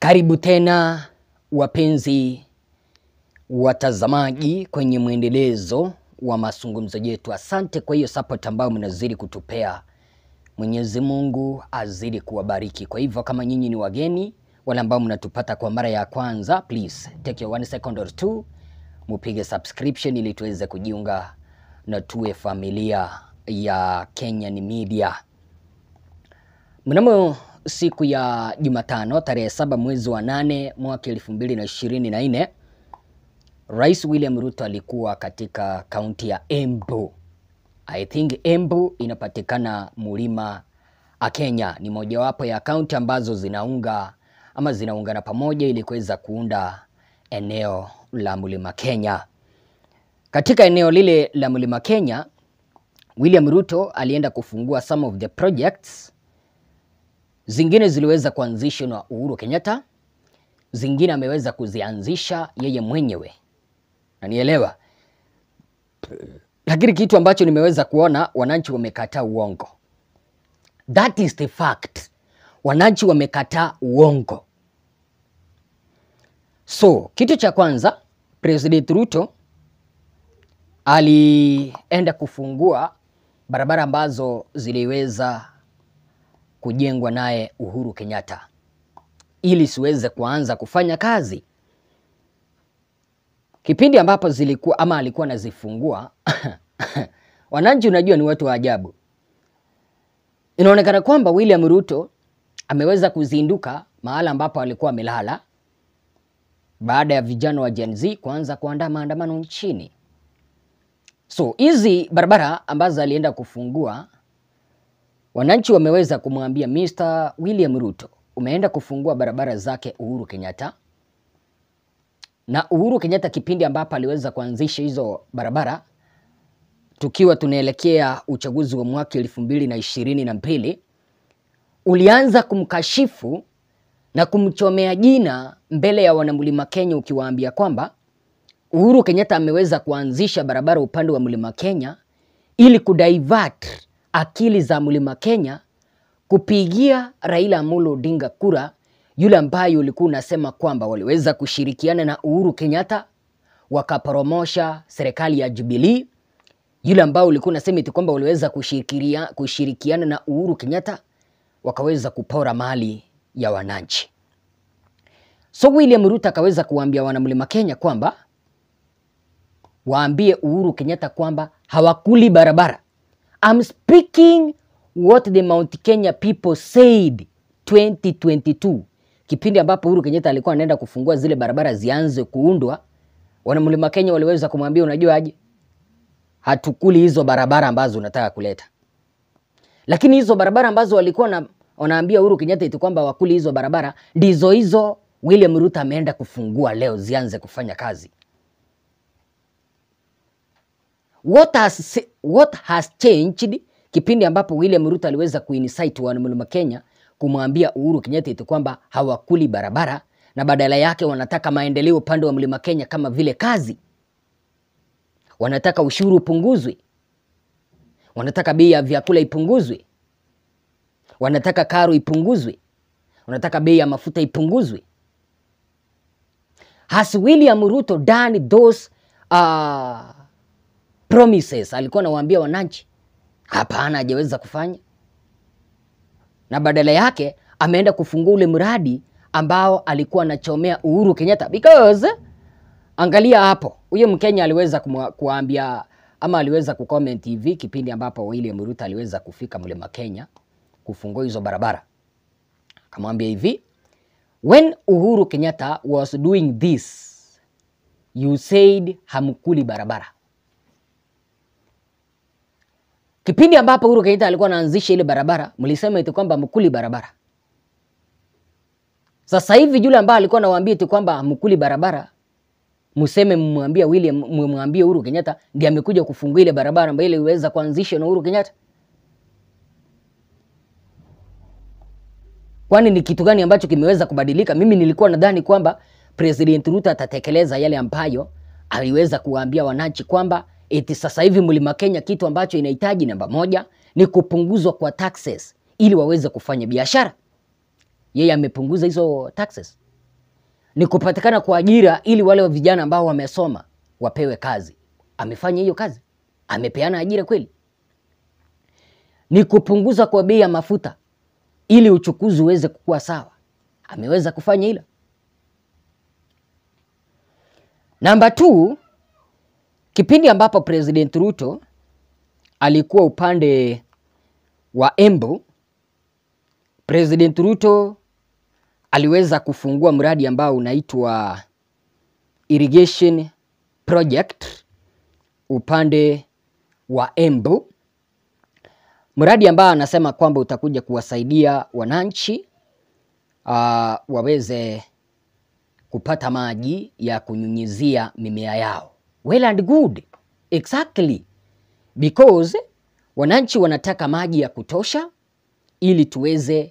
Karibu tena wapenzi watazamaji kwenye mwendelezo wa mazungumzo yetu. Asante kwa hiyo support ambayo mnazidi kutupea. Mwenyezi Mungu azidi kuwabariki. Kwa hivyo kama nyinyi ni wageni, wale ambao mnatupata kwa mara ya kwanza, please take your one second or two, mupige subscription ili tuweze kujiunga na tuwe familia ya Kenyan Media. Mnamo siku ya Jumatano tarehe saba mwezi wa nane mwaka elfu mbili na ishirini na nne Rais William Ruto alikuwa katika kaunti ya Embu. I think Embu inapatikana Mlima Kenya, ni mojawapo ya kaunti ambazo zinaunga ama zinaungana pamoja ili kuweza kuunda eneo la Mlima Kenya. Katika eneo lile la Mlima Kenya, William Ruto alienda kufungua some of the projects zingine ziliweza kuanzishwa na Uhuru Kenyatta, zingine ameweza kuzianzisha yeye mwenyewe, nanielewa. Lakini kitu ambacho nimeweza kuona, wananchi wamekataa uongo. That is the fact. Wananchi wamekataa uongo. So kitu cha kwanza, President Ruto alienda kufungua barabara ambazo ziliweza kujengwa naye Uhuru Kenyatta ili siweze kuanza kufanya kazi. Kipindi ambapo zilikuwa ama alikuwa anazifungua wananchi, unajua ni watu wa ajabu. Inaonekana kwamba William Ruto ameweza kuzinduka mahala ambapo alikuwa amelala baada ya vijana wa Gen Z kuanza kuandaa maandamano nchini. So hizi barabara ambazo alienda kufungua wananchi wameweza kumwambia Mr. William Ruto, umeenda kufungua barabara zake Uhuru Kenyatta. Na Uhuru Kenyatta kipindi ambapo aliweza kuanzisha hizo barabara, tukiwa tunaelekea uchaguzi wa mwaka elfu mbili na ishirini na mbili, ulianza kumkashifu na kumchomea jina mbele ya wanamlima Kenya, ukiwaambia kwamba Uhuru Kenyatta ameweza kuanzisha barabara upande wa mlima Kenya ili kudivert akili za mlima Kenya kupigia Raila Amolo Odinga kura, yule ambaye ulikuwa unasema kwamba waliweza kushirikiana na Uhuru Kenyatta wakaporomosha serikali ya Jubilee, yule ambao ulikuwa unasema eti kwamba waliweza kushirikia, kushirikiana na Uhuru Kenyatta wakaweza kupora mali ya wananchi. So William Ruto akaweza kuwaambia wanamlima Kenya kwamba waambie Uhuru Kenyatta kwamba hawakuli barabara. I'm speaking what the Mount Kenya people said 2022. Kipindi ambapo Uhuru Kenyatta alikuwa anaenda kufungua zile barabara zianze kuundwa, wanamlima Kenya waliweza kumwambia unajua aje, hatukuli hizo barabara ambazo unataka kuleta. Lakini hizo barabara ambazo walikuwa na, wanaambia Uhuru Kenyatta eti kwamba wakuli hizo barabara ndizo hizo William Ruto ameenda kufungua leo zianze kufanya kazi. What has, what has changed kipindi ambapo William Ruto aliweza kuinsight wanamlima Kenya kumwambia Uhuru Kenyatta eti kwamba hawakuli barabara na badala yake wanataka maendeleo upande wa mlima Kenya kama vile kazi, wanataka ushuru upunguzwe, wanataka bei ya vyakula ipunguzwe, wanataka karo ipunguzwe, wanataka bei ya mafuta ipunguzwe. Has William Ruto done those uh, promises alikuwa anawaambia wananchi? Hapana, hajaweza kufanya, na badala yake ameenda kufungua ule mradi ambao alikuwa anachomea Uhuru Kenyatta because angalia hapo, huyo Mkenya aliweza kuambia ama aliweza kucomment hivi kipindi ambapo William Ruto aliweza kufika mlima Kenya kufungua hizo barabara, akamwambia hivi, when Uhuru Kenyatta was doing this you said hamkuli barabara Kipindi ambapo Uhuru Kenyatta alikuwa anaanzisha ile barabara, mlisema eti kwamba mkuli barabara. Sasa hivi yule ambaye alikuwa anawaambia eti kwamba mkuli barabara, mseme mmwambie William, mmwambie Uhuru Kenyatta ndiye amekuja kufungua ile barabara ambayo ile iweza kuanzishwa na Uhuru Kenyatta. Kwani ni kitu gani ambacho kimeweza kubadilika? Mimi nilikuwa nadhani kwamba President Ruto atatekeleza yale ambayo aliweza kuwaambia wananchi kwamba eti sasa hivi mlima Kenya kitu ambacho inahitaji namba moja ni kupunguzwa kwa taxes ili waweze kufanya biashara. Yeye amepunguza hizo taxes. ni kupatikana kwa ajira ili wale vijana ambao wamesoma wapewe kazi. Amefanya hiyo kazi? Amepeana ajira kweli? Ni kupunguza kwa bei ya mafuta ili uchukuzi uweze kukua sawa. Ameweza kufanya hilo? Namba 2, kipindi ambapo President Ruto alikuwa upande wa Embu, President Ruto aliweza kufungua mradi ambao unaitwa irrigation project upande wa Embu, mradi ambao anasema kwamba utakuja kuwasaidia wananchi uh, waweze kupata maji ya kunyunyizia mimea yao. Well and good. Exactly. Because wananchi wanataka maji ya kutosha ili tuweze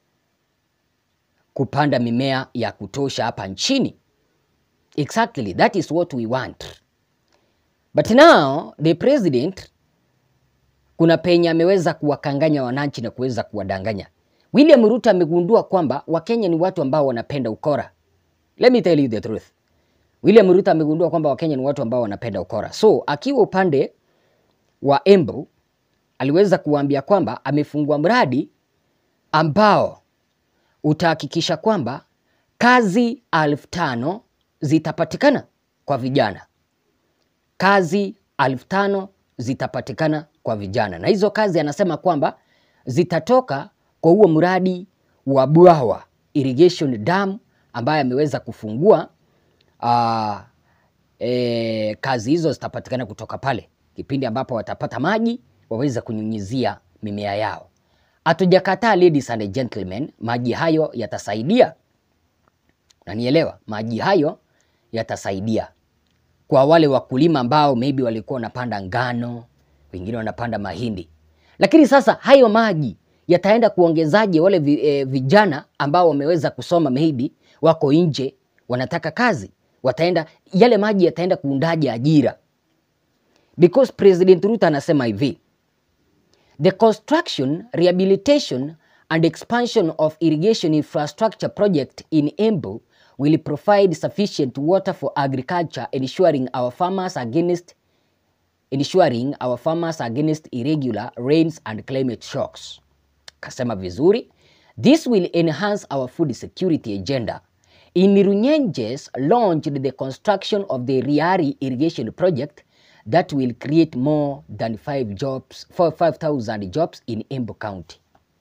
kupanda mimea ya kutosha hapa nchini. Exactly. That is what we want. But now the president kuna penye ameweza kuwakanganya wananchi na kuweza kuwadanganya. William Ruto amegundua kwamba Wakenya ni watu ambao wanapenda ukora. Let me tell you the truth. William Ruto amegundua kwamba Wakenya ni watu ambao wanapenda ukora. So akiwa upande wa Embu aliweza kuwaambia kwamba amefungua mradi ambao utahakikisha kwamba kazi elfu tano zitapatikana kwa vijana. Kazi elfu tano zitapatikana kwa vijana, na hizo kazi anasema kwamba zitatoka kwa huo mradi wa Bwawa Irrigation Dam ambaye ameweza kufungua. Uh, e, kazi hizo zitapatikana kutoka pale kipindi ambapo watapata maji waweze kunyunyizia mimea yao. Hatujakataa ladies and gentlemen, maji hayo yatasaidia, nanielewa, maji hayo yatasaidia kwa wale wakulima ambao maybe walikuwa wanapanda ngano, wengine wanapanda mahindi, lakini sasa hayo maji yataenda kuongezaje wale vi, eh, vijana ambao wameweza kusoma maybe wako nje wanataka kazi, wataenda yale maji yataenda kuundaje ajira? Because President Ruto anasema hivi The construction, rehabilitation and expansion of irrigation infrastructure project in Embu will provide sufficient water for agriculture ensuring our farmers against ensuring our farmers against irregular rains and climate shocks. Kasema vizuri. This will enhance our food security agenda. In Runyenjes launched the construction of the Riari irrigation project that will create more than 5 jobs, 5,000 jobs in Embu County.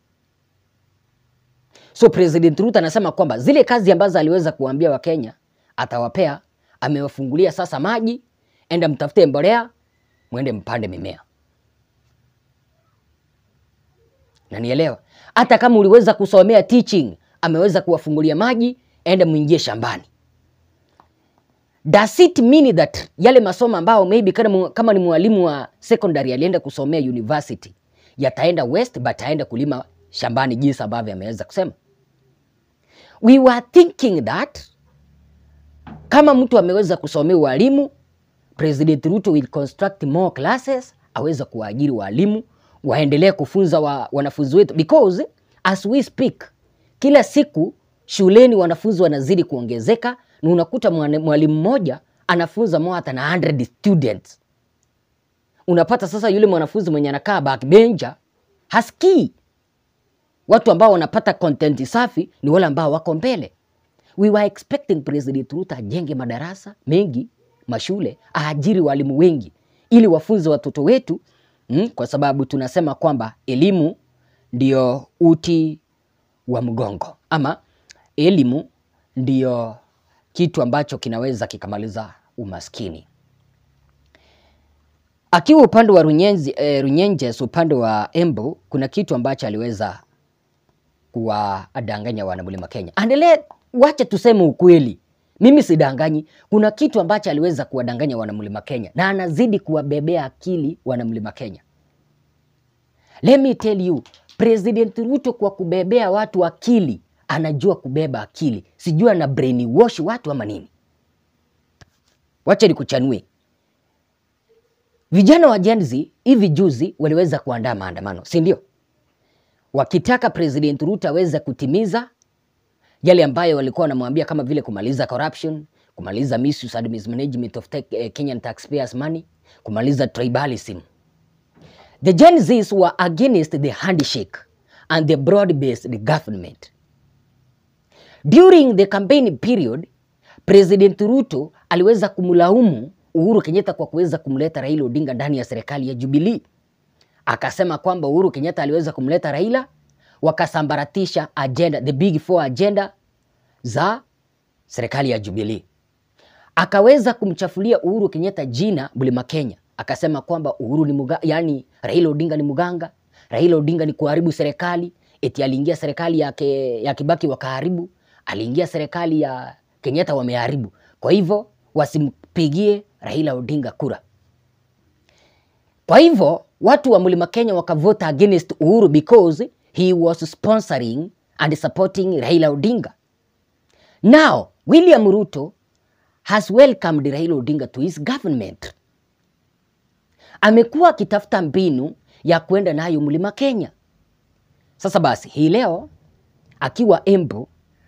So President Ruto anasema kwamba zile kazi ambazo aliweza kuambia Wakenya atawapea, amewafungulia sasa maji, enda mtafute mbolea, mwende mpande mimea. Nanielewa? Hata kama uliweza kusomea teaching, ameweza kuwafungulia maji, enda mwingie shambani. Does it mean that yale masomo ambao maybe kama, kama ni mwalimu wa secondary alienda kusomea university yataenda west but aenda kulima shambani jinsi ambavyo ameweza kusema? We were thinking that kama mtu ameweza kusomea walimu, President Ruto will construct more classes, aweza kuwaajiri walimu waendelee kufunza wa, wanafunzi wetu because as we speak, kila siku shuleni wanafunzi wanazidi kuongezeka na unakuta mwalimu mmoja anafunza more than 100 students. Unapata sasa yule mwanafunzi mwenye anakaa backbencher hasikii. Watu ambao wanapata content safi ni wale ambao wako mbele. We were expecting President Ruto ajenge madarasa mengi, mashule, aajiri walimu wengi ili wafunze watoto wetu mm, kwa sababu tunasema kwamba elimu ndio uti wa mgongo ama elimu ndio kitu ambacho kinaweza kikamaliza umaskini. Akiwa upande wa Runyenzi, eh, Runyenjes upande wa Embu kuna kitu ambacho aliweza kuwadanganya wanamlima Kenya. Endelee, wacha tuseme ukweli. Mimi sidanganyi. Kuna kitu ambacho aliweza kuwadanganya wanamlima Kenya na anazidi kuwabebea akili wanamlima Kenya. Let me tell you, President Ruto kwa kubebea watu akili anajua kubeba akili, sijui ana brainwash watu ama nini. Wacha nikuchanue. Vijana wa Gen Z hivi juzi waliweza kuandaa maandamano, si ndio? Wakitaka President Ruto aweze kutimiza yale ambayo walikuwa wanamwambia kama vile kumaliza corruption, kumaliza misuse and mismanagement of tech, eh, Kenyan taxpayers money, kumaliza tribalism. The Gen Zs were against the handshake and the broad-based government. During the campaign period, President Ruto aliweza kumlaumu Uhuru Kenyatta kwa kuweza kumleta Raila Odinga ndani ya serikali ya Jubilee. Akasema kwamba Uhuru Kenyatta aliweza kumleta Raila, wakasambaratisha agenda, the big four agenda za serikali ya Jubilee. Akaweza kumchafulia Uhuru Kenyatta jina Mlima Kenya, akasema kwamba Uhuru ni muga, yani Raila Odinga ni muganga, Raila Odinga ni kuharibu serikali, eti aliingia serikali ya, ke, ya Kibaki wakaharibu, aliingia serikali ya Kenyatta wameharibu. Kwa hivyo wasimpigie Raila Odinga kura. Kwa hivyo watu wa Mlima Kenya wakavota against Uhuru because he was sponsoring and supporting Raila Odinga. Now, William Ruto has welcomed Raila Odinga to his government. Amekuwa akitafuta mbinu ya kwenda nayo Mlima Kenya. Sasa basi, hii leo akiwa Embu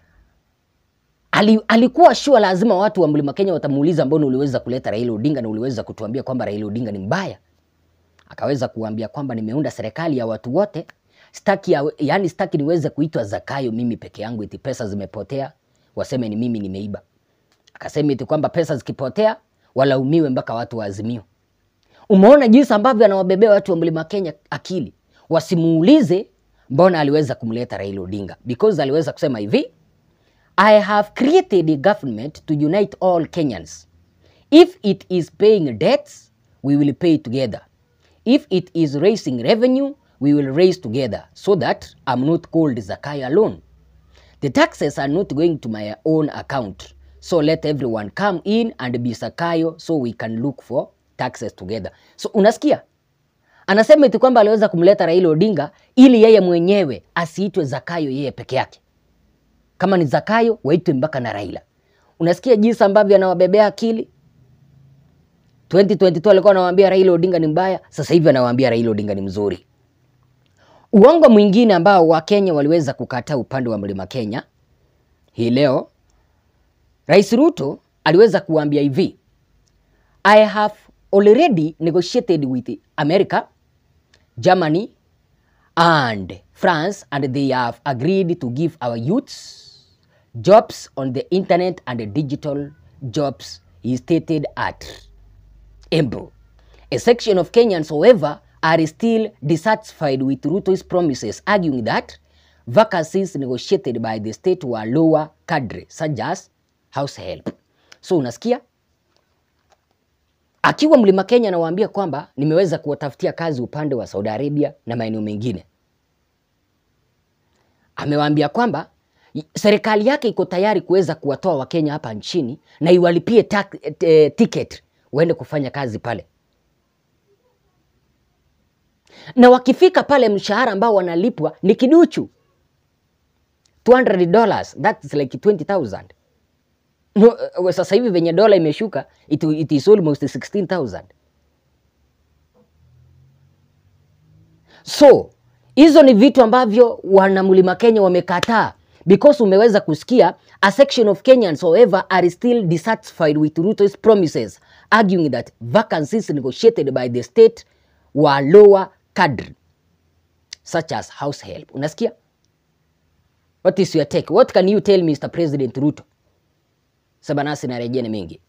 ali, alikuwa sure lazima watu wa Mlima Kenya watamuuliza mbona uliweza kuleta Raila Odinga na uliweza kutuambia kwamba Raila Odinga ni mbaya. Akaweza kuambia kwamba nimeunda serikali ya watu wote, staki ya, yani staki niweze kuitwa Zakayo mimi peke yangu, eti pesa zimepotea waseme ni mimi nimeiba. Akasema eti kwamba pesa zikipotea walaumiwe mpaka watu wa Azimio. Umeona jinsi ambavyo anawabebea watu wa Mlima Kenya akili, wasimuulize mbona aliweza kumleta Raila Odinga, because aliweza kusema hivi I have created a government to unite all Kenyans. If it is paying debts, we will pay together. If it is raising revenue, we will raise together so that I'm not called Zakayo alone. The taxes are not going to my own account. So let everyone come in and be Zakayo so we can look for taxes together. So unasikia? Anasema eti kwamba aliweza kumleta Raila Odinga ili yeye mwenyewe asiitwe Zakayo yeye peke yake. Kama ni Zakayo waitwe mpaka na Raila. Unasikia jinsi ambavyo anawabebea akili? 2022 alikuwa anawaambia Raila Odinga ni mbaya, sasa hivi anawaambia Raila Odinga ni mzuri. Uongo mwingine ambao Wakenya waliweza kukataa upande wa Mlima Kenya hii leo, Rais Ruto aliweza kuambia hivi, I have already negotiated with America, Germany and France and they have agreed to give our youths jobs on the internet and digital jobs he stated at Embu. A section of Kenyans, however, are still dissatisfied with Ruto's promises, arguing that vacancies negotiated by the state were lower cadre, such as house help. So unasikia akiwa Mlima Kenya anawaambia kwamba nimeweza kuwatafutia kazi upande wa Saudi Arabia na maeneo mengine. Amewaambia kwamba serikali yake iko tayari kuweza kuwatoa Wakenya hapa nchini na iwalipie tak- eh, ticket waende kufanya kazi pale, na wakifika pale mshahara ambao wanalipwa ni kiduchu 200 dollars, that's like 20,000. No, uh, sasa hivi venye dola imeshuka it, it is almost 16,000. So hizo ni vitu ambavyo wana Mlima Kenya wamekataa because umeweza kusikia a section of Kenyans however are still dissatisfied with Ruto's promises arguing that vacancies negotiated by the state were lower cadre such as house help. Unasikia? What is your take? What can you tell Mr. President Ruto? Saba nasi na rejea ni mingi.